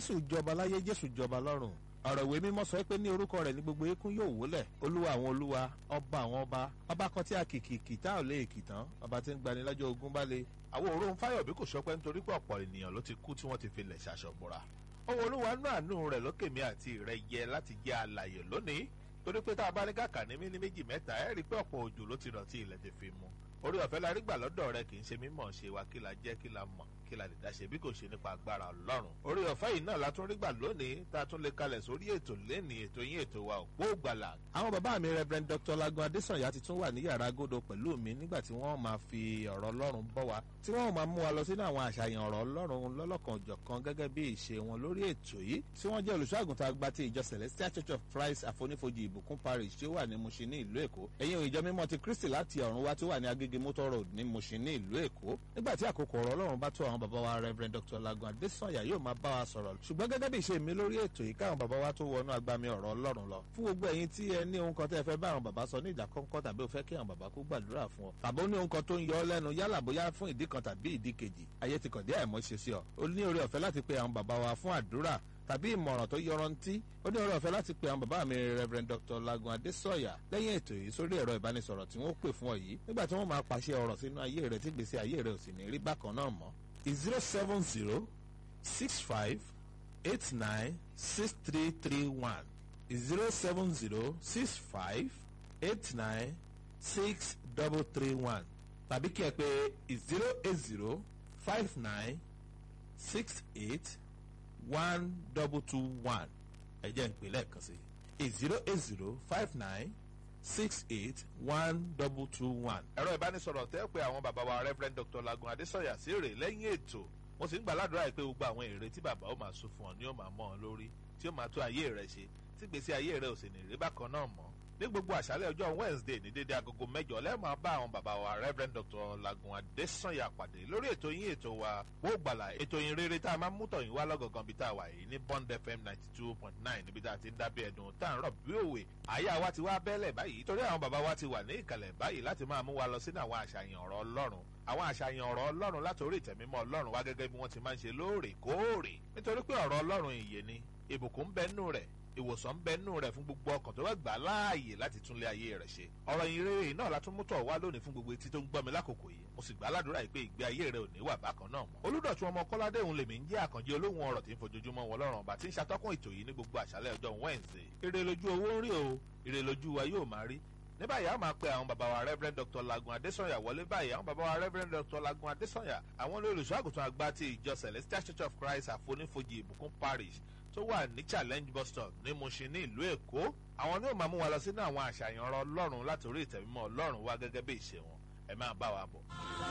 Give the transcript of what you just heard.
jésù jọba láyé jésù jọba lọ́run ọ̀rọ̀ ìwé mímọ́ sọ pé ní orúkọ rẹ̀ ní gbogbo eékún yóò wólẹ̀ olúwa àwọn olúwa ọba àwọn ọba ọba kan tí a kìkì kìtá ò lè kìtàn ọba tí ń gbani lọ́jọ́ ogun bá le. àwọn òróun fáyọ̀bí kò sọpẹ́ nítorí pé ọ̀pọ̀ ènìyàn ló ti kú tí wọ́n ti fi lẹ̀ ṣaṣọ̀bùra. ohun olúwa nú àánú rẹ̀ lókè mi àti rẹ̀ yẹ láti jẹ́ alàyè lónìí torí pé tá a bá ní kàkà ní mí ní méjì mẹ́ta ẹ̀ rí i pé ọ̀pọ̀ òjò ló ti rọ̀ tí ilẹ̀ ti fi mu orí ọ̀fẹ́ la rí gbà lọ́dọ̀ rẹ kì í ṣe mímọ̀ ṣe wa kí la jẹ́ kí la mọ̀ kí la lè dá ṣe bí kò ṣe nípa agbára ọlọ́run. orí ọ̀fẹ́ yìí náà la tún rí gbà lónìí tá a tún lè kalẹ̀ sórí ètò lẹ́ni ètò yín ètò wa òpó gbàlà. àwọn bàbá mi reverend dr lagun adesanya ti tún wà ní yàrá agodo pẹ̀lú mi nígbà tí wọ́n máa fi ọ̀rọ̀ ọlọ́run bọ́ wa tí wọ́n máa mú wa lọ sínú àwọn àṣàyàn ọ̀rọ̀ ọlọ́run lọ́lọ́kan òjọ̀kan gẹ́gẹ́ bí ìṣe wọn lórí ètò yìí tí wọ́n jẹ́ olùṣọ́àgùntàn àgbà ti ìjọ celestial church of christ àfonífojì ìbùkún parish tí ó wà ní mushin ní ìlú èkó ẹ̀yìn ìjọ mímọ́ ti kristi láti ọ̀run wá tí ó wà ní agége motor road ní mushin ní ìlú èkó nígbà tí àkókò ọ̀rọ̀ ọlọ́run bá tó àwọn bàbá wa reverend dr lagun adesanya yóò máa bá wa sọ̀rọ̀ ṣùgbọ́n gẹ́gẹ́ bí ìṣe mi lórí ètò yìí káwọn bàbá wa tó wọnú agbami ọ̀rọ̀ ọlọ́run lọ fún gbogbo ẹ̀yin tí ẹ ní ohun kan tẹ́ ẹ fẹ́ bá àwọn bàbá sọ ní ìjà kọ́ńkọ́ tàbí o fẹ́ kí àwọn bàbá kó gbàdúrà fún ọ tàbí ó ní ohun kan tó ń yọ ọ lẹ́nu yálà bóyá fún ìdí kan tàbí ìdí kejì ayé ti kàn dé àìmọ́ ṣe sí ọ o ní oore ọ̀fẹ́ láti pe àwọn bàbá wa fún àdúrà tàbí ìmọ̀ràn tó yọrantí ó ní oore ọ̀fẹ́ láti pe àwọn bàbá mi reverend dr lagun adesanya lẹ́yìn ètò yìí sórí ẹ̀rọ ìbánisọ̀rọ̀ tí wọ́n pè fún ọ yìí nígbà tí wọ́n máa pàṣẹ ọ̀rọ̀ sínú ayé rẹ tí gbèsè ayé rẹ ò sì ní rí bákan náà mọ́ zero seven zero six five eight nine six three three one zero seven zero six five eight nine six double three one tàbí kí ẹ pé zero eight zero five nine six eight one double two one ẹ jẹ́ ń pè lẹ́ẹ̀kan sí zero eight zero five nine six eight one double two one. ẹ̀rọ ìbánisọ̀rọ̀ tẹ́ pé àwọn bàbá wa reverend dr lagun adesanya sí rè lẹ́yìn ètò wọ́n sì ń gbà ládùúrà pé gbogbo àwọn èrè tí bàbá ó máa sún fún ọ ni ó máa mọ́ ọ lórí tí ó máa tó ayé rẹ ṣe tí gbèsè ayé rẹ ò sì ní rí bákan náà mọ́ ní gbogbo àṣálẹ̀ ọjọ́ wednesday ní dédé agogo mẹ́jọ lẹ́ẹ̀máa bá àwọn bàbá wa reverend dr lagun adesanya pàdé lórí ètò yín ètò wa wó gbàlà ètò yín rere tá a máa mú tọ̀yìn wá lọ́gọ̀gàn bí tá a wà yìí ní bond fm ninety two point nine níbi tá a ti ń dábẹ́ ẹ̀dùn tá à ń rọ̀ bí òwe àyà wa ti wá bẹ́lẹ̀ báyìí torí àwọn bàbá wa ti wà ní ìkàlẹ̀ báyìí láti máa mú wa lọ sínú àwọn àṣàyàn ọ̀rọ̀ ọlọ́run àwọn àṣàyàn ọ̀rọ̀ ọlọ́run látòrí ìtẹ̀mímọ́ ọlọ́run wá gẹ́gẹ́ bí wọ́n ti máa ń ṣe lóòrèkóòrè nítorí pé ọ̀rọ̀ ọlọ́run ìyè ni ìbùkún bẹ́ẹ̀ rẹ̀ ìwòsàn bẹ nù rẹ fún gbogbo ọkàn tó bá gbà láàyè láti túnlé ayé rẹ ṣe ọrọ ìrere náà la tún mú tọ wá lónìí fún gbogbo etí tó ń gbọ́ mi lákòókò yìí mo sì gbà ládùúrà yìí pé ìgbé ayé rẹ ò ní wà bákan náà mọ́. olùdọ̀tún ọmọ kọ́ládé òun lèmi ń jẹ́ àkànjẹ́ olóhùn ọ̀rọ̀ tí ń fojoojúmọ́ wọn lọ́rùn ọba tí ń ṣàtọ́kùn ètò yìí ní gbogbo àṣálẹ̀ ọjọ́ wednesday. ire lójú owó ń rí o ire lójú wa yóò máa rí ní báyìí a máa pe àwọn bàbá wa reverend dr lagun adesanya wọlé báyìí àwọn bàbá wa reverend dr lagun adesanya àwọn olùsọ àgùntàn àgbà ti ìjọ celestial church of christ àfonífojì ìbùkún parish tó wà ní challenge bus stop ní mushin ní ìlú èkó àwọn ní ó máa mú wa lọ sínú àwọn àṣàyàn ọrọ ọlọ́run láti orí ìtẹ̀mímọ́ ọlọ́run wá gẹ́gẹ́ bí ìṣe wọn ẹ máa bá wa bọ̀.